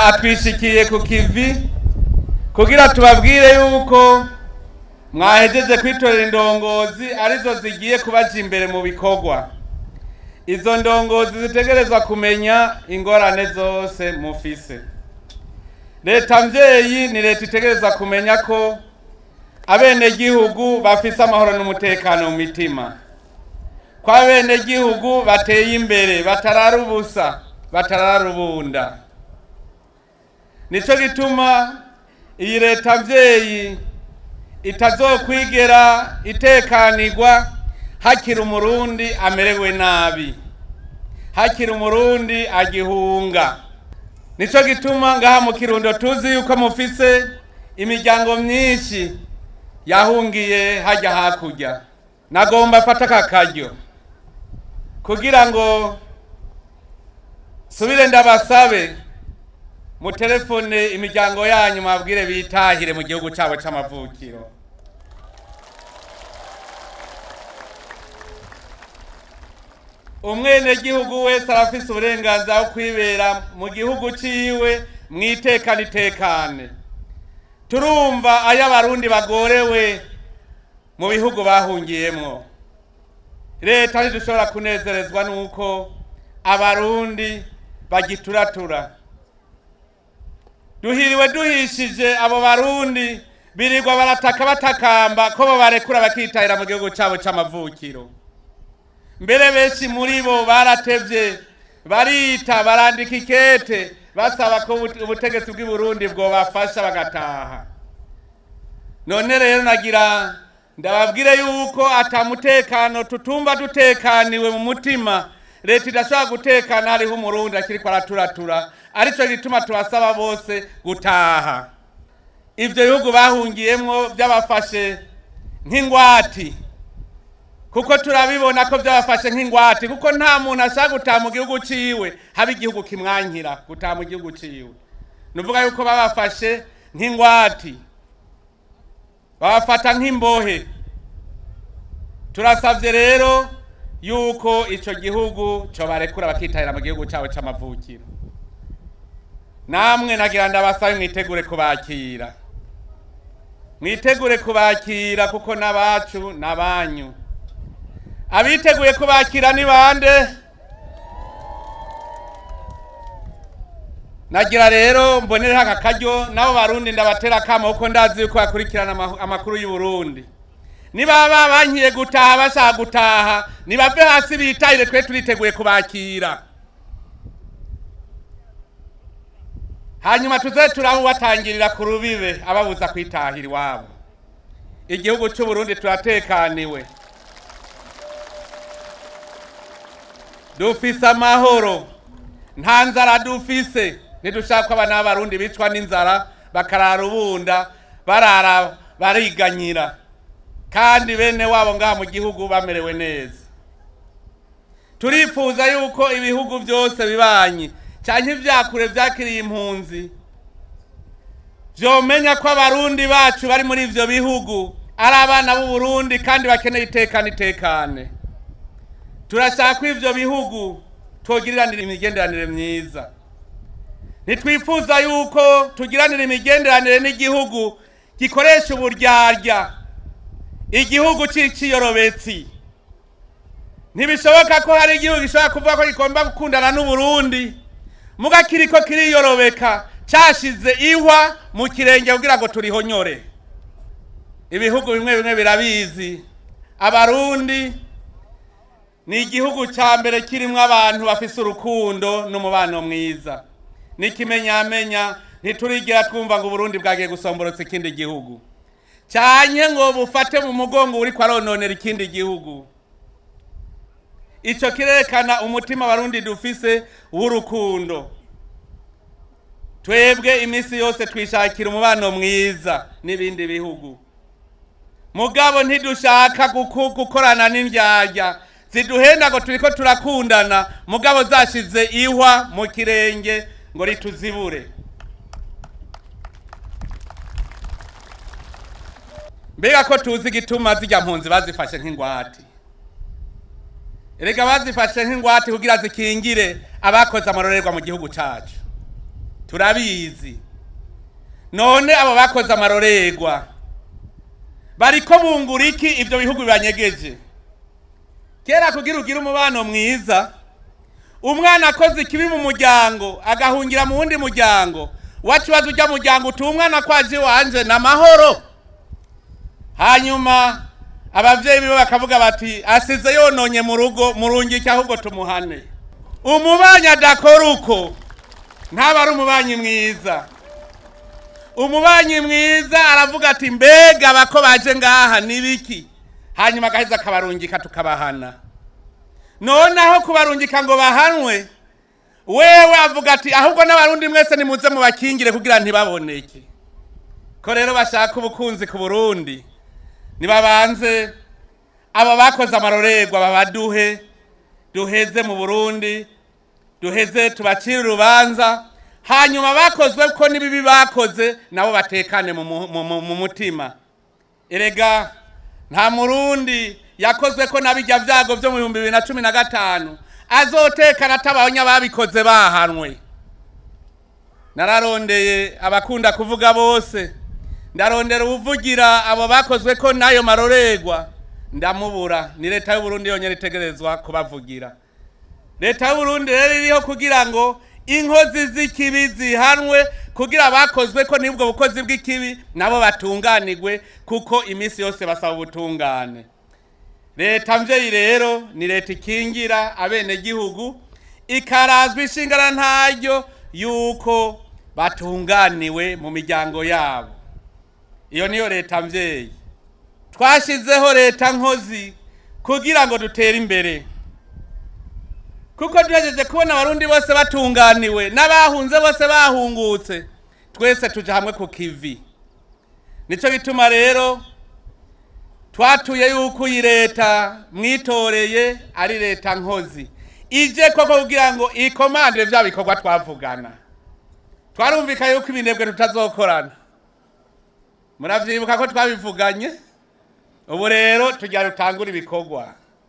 aha twishikiye ku kivi kugira tubabwire yuko mwahejeje kwitorera indongozi arizo zigiye kubaja imbere mu bikorwa izo ndongozi zitegerezwa kumenya ingorane zose mufise leta mvyeyi ni leta itegerezwa kumenya ko abenegihugu bafise amahoro n'umutekano mu mitima ko abenegihugu bateye imbere batarara ubusa batarara ubunda nico gituma iyi leta mvyeyi itazokwigera itekanirwa hakiri umurundi amerewe nabi hakiri umurundi agihunga nico gituma ngaha mu kirundo tuzi yuko mufise imiryango myinshi yahungiye hajya hakurya nagomba fata aka karyo kugira ngo subire ndabasabe mutelefone imiryango yanyu mabwire bitahire mu gihugu cyabo c'amavukiro umwenegihugu wese arafise uburenganzira bwo kwibera mu gihugu ciwe mwitekane itekane turumva ayo abarundi bagorewe mu bihugu bahungiyemwo leta ntidushobora kunezerezwa nuko abarundi bagituratura duhiriwe duhishije abo barundi birirwa barataka batakamba ko bo barekura bakitahira mu gihugu cyabo c'amavukiro mbere benshi muri bo baratevye barita barandika ikete basaba ko ubute- ubutegetsi bw'i Burundi bwobafasha bagataha none rero nagira ndababwire yuko atamutekano tutumva dutekaniwe mu mutima leta idashobora gutekana hariho umurundi akiriko araturatura arico gituma tubasaba bose gutaha ivyo bihugu bahungiyemwo byabafashe nk'ingwati kuko turabibona ko byabafashe nk'ingwate kuko nta muntu ashaka gutaha mu gihugu ciwe haba igihugu kimwankira gutaha mu gihugu ciwe nuvuga yuko babafashe nk'ingwati babafata nk'imbohe turasavye rero yuko ico gihugu cobarekura bakitahira mu gihugu cabo c'amavukiro namwe nagira ndabasabe mwitegure kubakira mwitegure kubakira kuko n'abacu n'abanyu abiteguye kubakira ni bande nagira rero mbonereho aka karyo nabo barundi ndabatera akamo kuko ndazi yuko bakurikirana ama- amakuru y'u Burundi nibaba bankiye gutaha bashaka gutaha nibave hasi bitahire twe turiteguye kubakira hanyuma tuze turahubatangirira ku rubibe ababuza kwitahira iwabo igihugu cy'u Burundi turatekaniwe dufise amahoro nta nzara dufise ntidushaka ko abana b'abarundi bicwa n'inzara bakarara ubunda barara bariganyira kandi bene wabo ngaha mu gihugu bamerewe neza turifuza yuko ibihugu byose bibanye cyane ivyakure vyakiriye impunzi vyomenya ko abarundi bacu bari muri ivyo bihugu ari abana b'u Burundi kandi bakeneye itekane itekane turashaka ko ivyo bihugu twogiriranira imigenderanire myiza ntitwifuza yuko tugiranira imigenderanire n'igihugu gikoresha uburyarya igihugu c'iciyorobetsi ntibishoboka ko hari igihugu gishobora kuvuga ko gigomba gukundana n'uburundi muga kiriko kiriyorobeka cashize ihwa mu kirenge kugira ngo turihonyore ibihugu bimwe bimwe birabizi abarundi ni igihugu cya mbere kirimo abantu bafise urukundo n'umubano mwiza n'ikimenyamenya ntiturigera twumva ngo uburundi bwagiye gusomborotsa ikindi gihugu cyane ngo bufate mu mugongo uri kwarononera ikindi gihugu icyo kirerekana umutima abarundi dufise w'urukundo twebwe iminsi yose twishakira umubano mwiza n'ibindi bihugu mugabo ntidushaka guku- gukorana n'indyarya ziduhenda ngo turiko turakundana mugabo zashize ihwa mu kirenge ngo rituzibure mbega ko tuzi igituma zijya mpunzi bazifashe nk'ingwate erega bazifashe nk'ingwate kugira zikingire abakoze amarorerwa mu gihugu cacu turabizi none abo bakoze amarorerwa bariko bungura iki ivyo bihugu bibanyegeje kera kugira ugire umubano mwiza umwana akoze ikibi mu muryango agahungira mu wundi muryango wakibaza ujya muryango uti umwana kwaje wanje na mahoro hanyuma abavyeyi biwe bakavuga bati asize yononye mu rugo murungike ahubwo tumuhane umubanyi adakora uko ntaba ari umubanyi mwiza umubanyi mwiza aravuga ati mbega bako baje ngaha nibiki hanyuma agaheza akabarungika tukabahana noneho kubarungika ngo bahanwe wewe avuga ati ahubwo n'abarundi mwese nimuze mubakingire kugira ntibaboneke ko rero bashaka ubukunzi ku burundi nibabanze abo bakoze amarorerwa babaduhe duheze mu burundi duheze tubacire urubanza hanyuma bakozwe ko n'ibibi bakoze nabo batekane mu mu- mu- mu- mu mutima erega nta murundi yakozwe ko nabijya vyago vyo mu bihumbi bibiri na cumi na gatanu azotekana atabonye ababikoze bahanwe nararondeye abakunda kuvuga bose ndarondera ubuvugira abo bakozwe ko n'ayo marorerwa ndamubura ni leta y'uburundi yonyine itegerezwa kubavugira leta y'uburundi rero iriho kugira ngo inkozi z'ikibi zihanwe kugira abakozwe ko n'ubwo bukozi bw'ikibi nabo batunganirwe kuko iminsi yose basaba ubutungane leta mvyeyi rero ni leta ikingira abenegihugu ikarazwa ishingana ntaryo yuko batunganiwe mu miryango yabo iyo niyo leta mvyeyi twashizeho leta nkozi kugira ngo dutere imbere kuko tugejeje kubona abarundi bose batunganiwe n'abahunze bose bahungutse twese tuja hamwe ku kivi nico gituma rero twatuye yuko iyi leta mwitoreye ari leta nkozi ije koko kugira ngo ikomandire vya bikorwa twavugana twarumvika yuko ibinebwe tutazokorana muravyibuka ko twabivuganye ubu rero tugira rutangura ibikorwa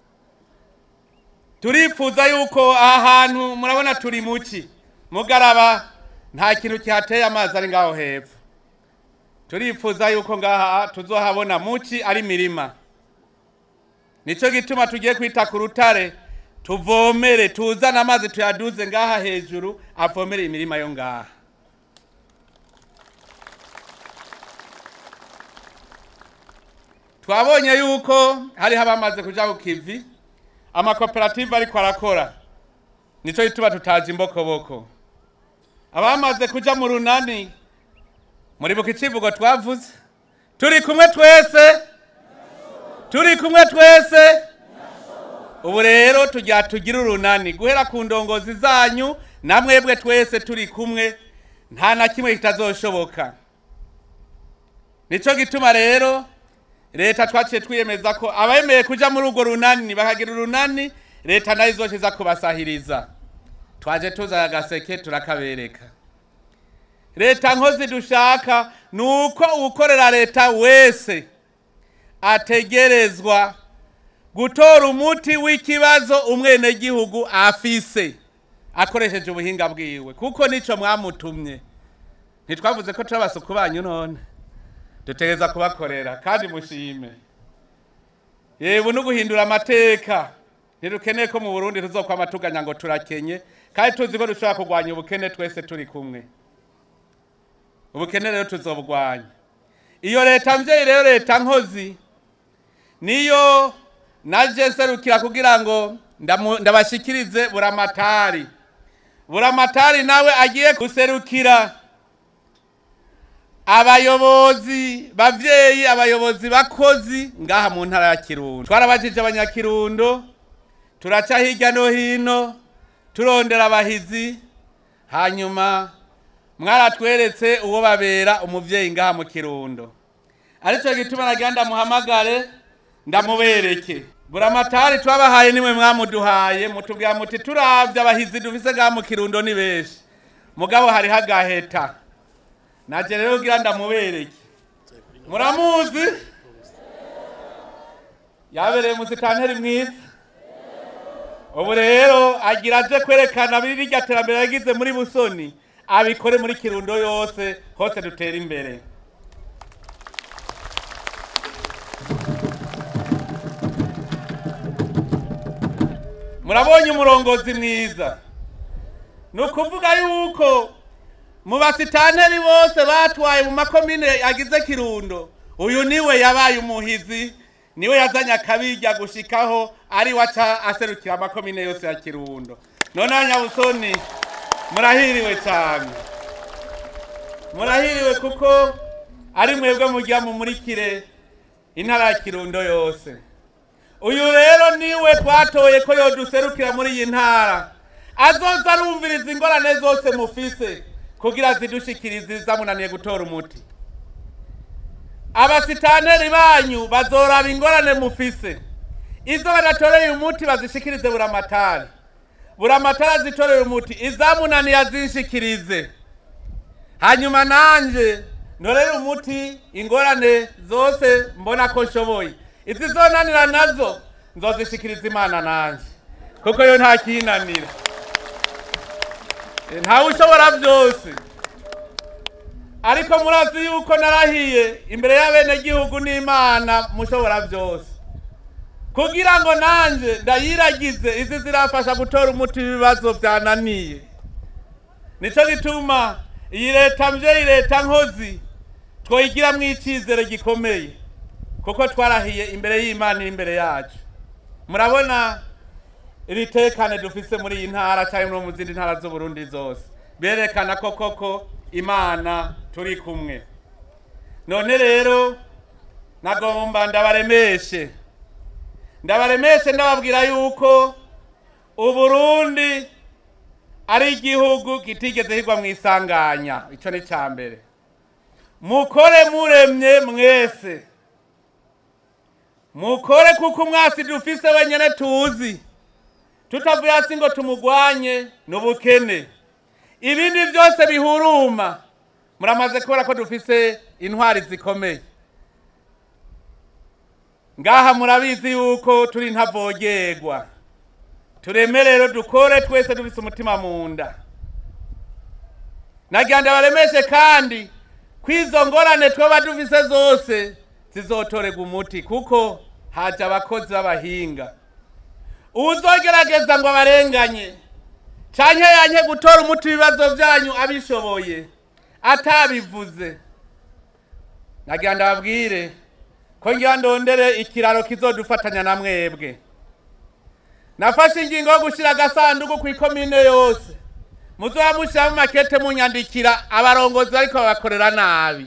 turifuza yuko aha hantu murabona turi muki mugaraba nta kintu kihateye amazi ari ngaho hepfo turifuza yuko ngaha tuzohabona muki ari mirima nico gituma tugiye kwita ku rutare tuvomere tuzane amazi tuyaduze ngaha hejuru avomere imirima yo ngaha twabonye yuko hariho abamaze kuja ku kivi amakoperative ariko arakora nico gituma tutaje imbokoboko abamaze kuja mu runani muribuka icivugo twavuze turi kumwe twese turi kumwe twese ubu rero tujya tugira urunani guhera ku ndongozi zanyu namwebwe twese turi kumwe nta na kimwe kitazoshoboka nico gituma rero leta twaciye twiyemeza ko abemeye kuja muri urwo runani bakagira urunani leta nayo izoshiza kubasahiriza twaje tuzana agaseke turakabereka leta nkozi dushaka ni uko uwukorera leta wese ategerezwa gutora umuti w'ikibazo umwenegihugu afise akoresheje ubuhinga bwiwe kuko nico mwamutumye ntitwavuze ko turi abasuku banyu none dutegereza kubakorera kandi mushime yewe no guhindura amateka ntidukeneye ko mu burundi tuzokwama tuganya ngo turakenye kandi tuzi ko dushobora kurwanya ubukene twese turi kumwe ubukene rero tuzobugwanya iyo leta mvyeyi rero leta nkozi niyo naje nserukira kugira ngo ndamu- ndabashikirize buramatari buramatari nawe agiye guserukira abayobozi bavyeyi abayobozi bakozi ngaha mu ntara ya kirundo twarabajije abanyakirundo turaca hirya no hino turondera abahizi hanyuma mwaratweretse uwo babera umuvyeyi ngaha mu kirundo arico gituma nagira ndamuhamagare ndamubereke buramatari twabahaye nimwe mwamuduhaye mutubwira muti turavye abahizi dufise ngaha mu kirundo ni benshi mugabo hariho agaheta naje rero kugira ndamubereke muramuzi yabereye musitanteri mwiza ubu rero agira aje kwerekana biri rya terambere yagize muri busoni abikore muri kirundo yose hose dutere imbere murabonye umurongozi mwiza ni ukuvuga yuko mu basitanteri bose batwaye mu makomine agize kirundo uyu niwe yabaye umuhizi niwe yazanye akabirya gushikaho ari waca aserukira amakomine yose ya kirundo noneho nyabusoni murahiriwe cyane murahiriwe kuko ari mwebwe mujya mumurikire intara ya kirundo yose uyu rero niwe twatoye ko yoduserukira muri iyi ntara azoza arumviriza ingorane zose mufise kugira zidushikirize zamunaniye gutora umuti abasitanteri banyu bazoraba ingorane mufise izo badatoreye umuti bazishikirize buramatari buramatari azitoreye umuti izamunaniye azinshikirize hanyuma nanje ntorere umuti ingorane zose mbona ko nshoboye izizonanira nazo nzozishikiriza imana nanje kuko yo nta kinanira ntawe ushobora byose ariko murazi yuko narahiye imbere y'abenegihugu n'imana mushobora byose kugira ngo nanjye ndayiragize izi zirafasha gutora umuti w'ibibazo byananiye nicyo gituma iyi leta mbyeyi leta nkozi twoyigiramo icyizere gikomeye kuko twarahiye imbere y'imana iri imbere yacu murabona iri tekane dufise muri iyi ntara cyangwa no mu zindi ntara z'uburundi zose berekana ko koko imana turi kumwe none rero nagomba ndabaremeshe ndabaremeshe ndababwira yuko uburundi ari igihugu kitigeze higwa mu isanganya icyo ni cya mbere mukore muremye mwese mukore kuko umwasi dufise wenyine tuzi tutavuye hasi ngo tumugwanye ni ubukene ibindi byose bihuruma muramaze kubona ko dufise intwari zikomeye ngaha murabizi yuko turi ntavogerwa tureme rero dukore twese dufise umutima mu nda nagira ndabaremeshe kandi ko izo ngorane twaba dufise zose zizotorerwa umuti kuko haje abakozi b'abahinga uzogerageza ngo abarenganye canke yanke gutora umuti w'ibibazo byanyu abishoboye atabivuze nagira ndababwire ko ngira ndondere ikiraro kizodufatanya na mwebwe nafashe ingingo yo gushyira agasanduku ku ikomine yose muzoba mushyiramo makete munyandikira abarongozi bariko babakorera nabi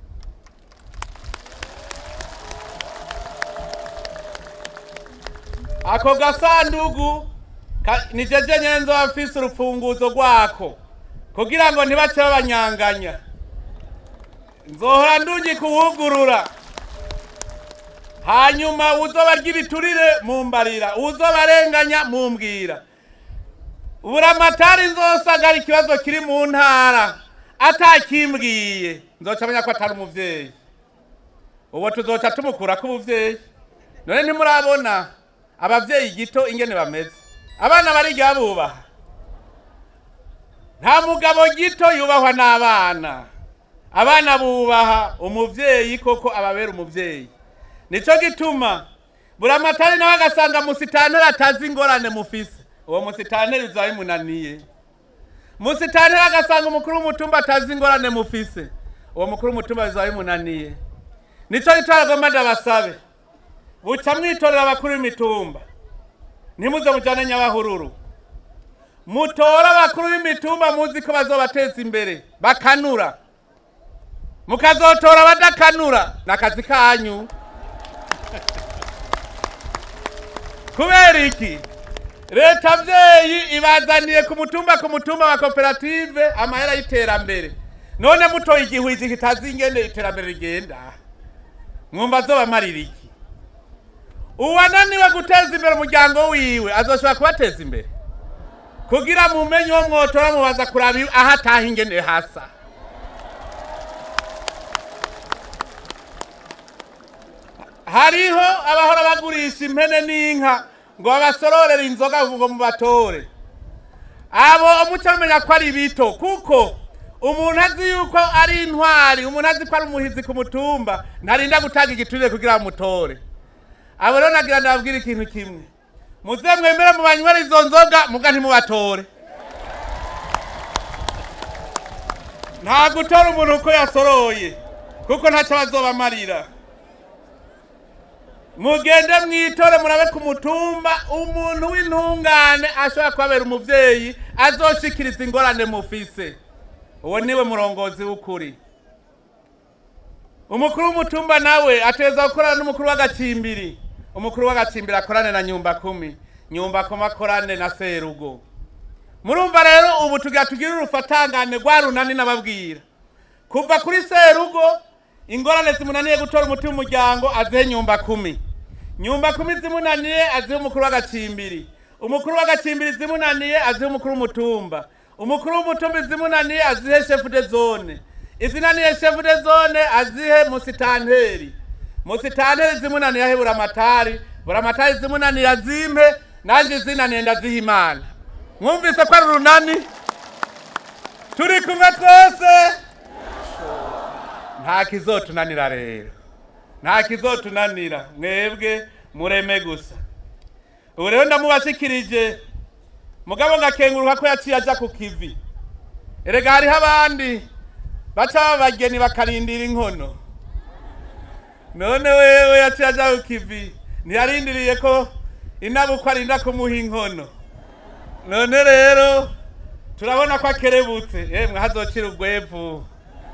ako gasanduku ka- ni jeje nyene nzoba mfise urufunguzo rwako kugira ngo ntibace babanyanganya nzohora ndungi kuwugurura hanyuma uzoba ry'ibiturire mumbarira uzobarenganya mumbwira buramatari nzosagara ikibazo kiri mu ntara atakimbwiye nzoca amenya ko atari umuvyeyi uwo tuzoca tumukurako ubuvyeyi none ntimurabona abavyeyi gito ingene bameze abana bariga bubaha nta mugabo gito yubahwa n'abana abana bubaha umuvyeyi koko ababera umuvyeyi nico gituma buramatari nawe agasanga musitanteri atazi ingorane mufise uwo musitanteri bizaba bimunaniye musitanteri agasanga umukuru w'umutumba atazi ingorane mufise uwo mukuru w'umutumba bizaba bimunaniye nico gituma agomba ndabasabe buca mwitorera abakuru b'imitumba ntimuze mujyane nyabahururu mutora abakuru b'imitumba muzi ko bazobateza imbere bakanura mukazotora abadakanura ni akazi kanyu kubera iki leta abyeyi ibazaniye ku mutumba ku mutumba wa koperative amahera y'iterambere none mutoye igihwizi kitazi ingene iterambere rigenda mwumva azobamarira iki uwananiwe guteza imbere umuryango wiwe azoshobora kubateza imbere kugira mumenye uwo mwotora mubaza kuraba iyo- aho ataha ingene hasa hariho abahora bagurisha impene n'inka ngo babasororere inzoga ngo mubatore abo muca mumenya ko ari bito kuko umuntu azi yuko ari intwari umuntu azi ko ari umuhizi ku mutumba ntarinda gutanga igiturire kugira bamutore abo rero nagira ndababwira ikintu kimwe muze mwemere mu banywera izo nzoga muga ntimubatore nta gutora umuntu uko yasoroye kuko ntacyo bazobamarira mugende mwitore murabe ku mutumba umuntu w'intungane ashobora kubabera umuvyeyi azoshikiriza ingorane mufise uwo niwe murongozi w'ukuri umukuru w'umutumba nawe ategerezwa gukorana n'umukuru w'agacimbiri umukuru w'agacimbiri akorane na nyumba kumi nyumba kumi akorane na serugo murumva rero ubu tugira tugire urufatangane rwa runani n'ababwira kuva kuri serugo ingorane zimunaniye gutora umuti w'umuryango azihe nyumba kumi nyumba kumi zimunaniye azihe umukuru w'agacimbiri umukuru w'agacimbiri zimunaniye azihe umukuru w'umutumba umukuru w'umutumba zimunaniye azihe shefu de zone izinaniye shefu de zone azihe musitanteri musitanteri zimunaniye ahe buramatari buramatari zimunaniye azimpe nanjye zinaniye ndaziha imana mwumvise ko ari urunani turi kumwe twese nta kizotunanira rero nta kizotunanira mwebwe mureme gusa ubu rero ndamubashikirije mugabo ngakenguruka ko yaciye aja ku kivi erega hariho abandi baca babageni bakarindira inkono none wewe yaciye aja ku kivi ntiyarindiriye ko inabukwe arinda kumuha inkono none rero turabona ko akerebutse yemwe hazocira urwevu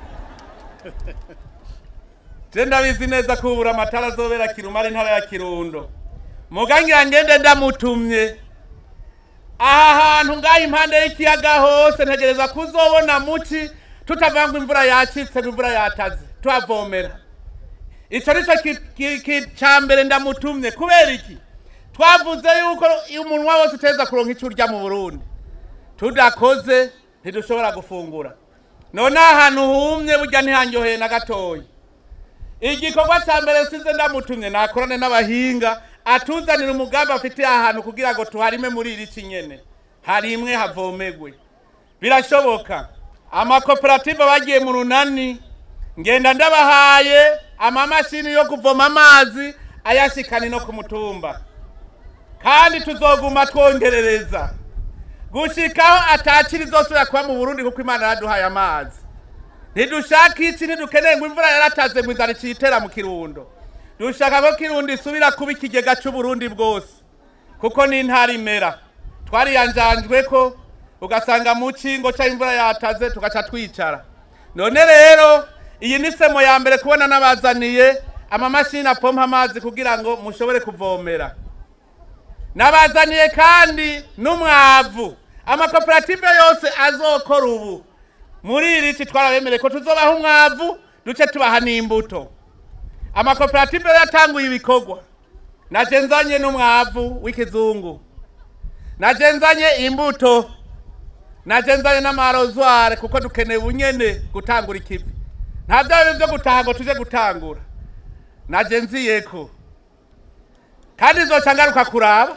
je ndabizi neza ko ubura amatara azobera kiruma ari intara ya kirundo mugangira ngende ndamutumye aha hantu ngaho impande y'ikiyaga hose ntegereza kuzobona muci tutavanga imvura yacitse ngo imvura yataze tuhavomera ico nico ki- ki- ki- ca mbere ndamutumye kubera iki twavuze yuko umunwa wose uteza kuronka ico urya mu burundi tudakoze ntidushobora gufungura none ahantu humye burya ntihanyoheye na gatoya igikorwa cya mbere sinze ndamutumye nakorane n'abahinga atuzanira umugambi afitiye ahantu kugira ngo tuharime muri iri ci nyene harimwe havomegwe birashoboka amakoperative bagiye mu runani ngenda ndabahaye amamashini yo kuvoma amazi ayashikani no ku mutumba kandi tuzoguma twongerereza gushikaho atakiri zosubira kuba mu burundi kuko imana yaraduhaye amazi ntidushaka iki ntidukeneye ngo imvura yarataze ngo inzara icitera mu kirundo dushaka ko kirundo isubira kuba ikigega c'uburundi bwose kuko ni intara imera twariyanjanjwe ko ugasanga mu cingo ca imvura yataze tugaca twicara none rero iyi ni semo ya mbere kubona nabazaniye amamashini apompa amazi kugira ngo mushobore kuvomera nabazaniye kandi n'umwavu amakoperative yose azokora ubu muri iri ci twarabemereye ko tuzobaha umwavu duce tubaha n'imbuto amakoperative yatanguye ibikorwa naje nzanye n'umwavu w'ikizungu naje nzanye imbuto naje nzanye n'amarozware kuko dukeneye ubunyene gutangura ikivi nta byawe byo gutaha ngo tuje gutangura naje nziyeko kandi nzoca ngaruka kuraba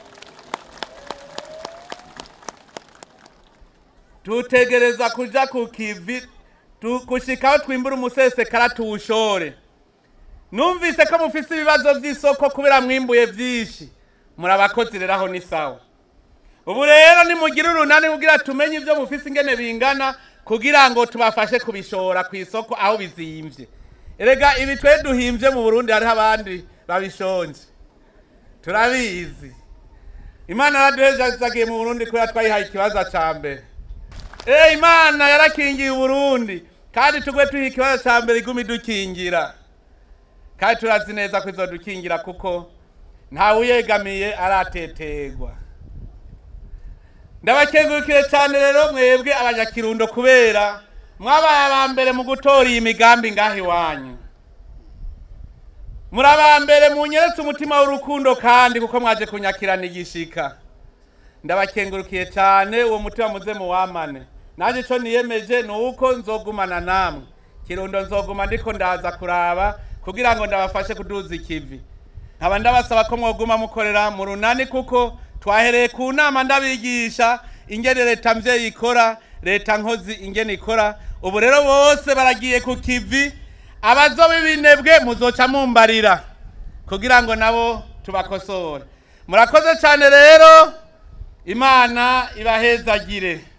tutegereza kuja ku kivi tu- gushikaho twimbura umusesekara tuwushore numvise ko mufise ibibazo vy'isoko kubera mwimbuye vyinshi muri abakozi rero aho ni sawa ubu rero nimugire urunani kugira tumenye ivyo mufise ingene bingana kugira ngo tubafashe kubishora ku isoko aho bizimvye erega ibi twe duhimvye mu burundi hariho abandi babishonje turabizi imana yaraduhezagiye mu burundi kubera twayihaye ikibazo ca mbere Eh imana yarakingiye uburundi kandi tugwe tuha ikibazo ca mbere iguma idukingira kandi turazi neza ko izodukingira kuko ntawe uyegamiye aratetegwa ndabakengurukire cyane rero mwebwe abanyakirundo kubera mwabaye aba mbere mu gutora iyi migambi ngaho iwanyu muri aba mbere munyeretse umutima w'urukundo kandi kuko mwaje kunyakirana igishika ndabakengurukiye cyane uwo mutima muze muwamane nanjye icyo niyemeje ni uko nzogumana namwe kirundo nzoguma ndiko ndaza kuraba kugira ngo ndabafashe kuduza ikivi nkaba ndabasaba ko mwoguma mukorera mu runani kuko twahereye ku nama ndabigisha ingene leta mvyeyi ikora leta nkozi ingene ikora ubu rero bose baragiye ku kivi abazoba ibinebwe muzoca mumbarira kugira ngo nabo tubakosore murakoze cyane rero imana ibahezagire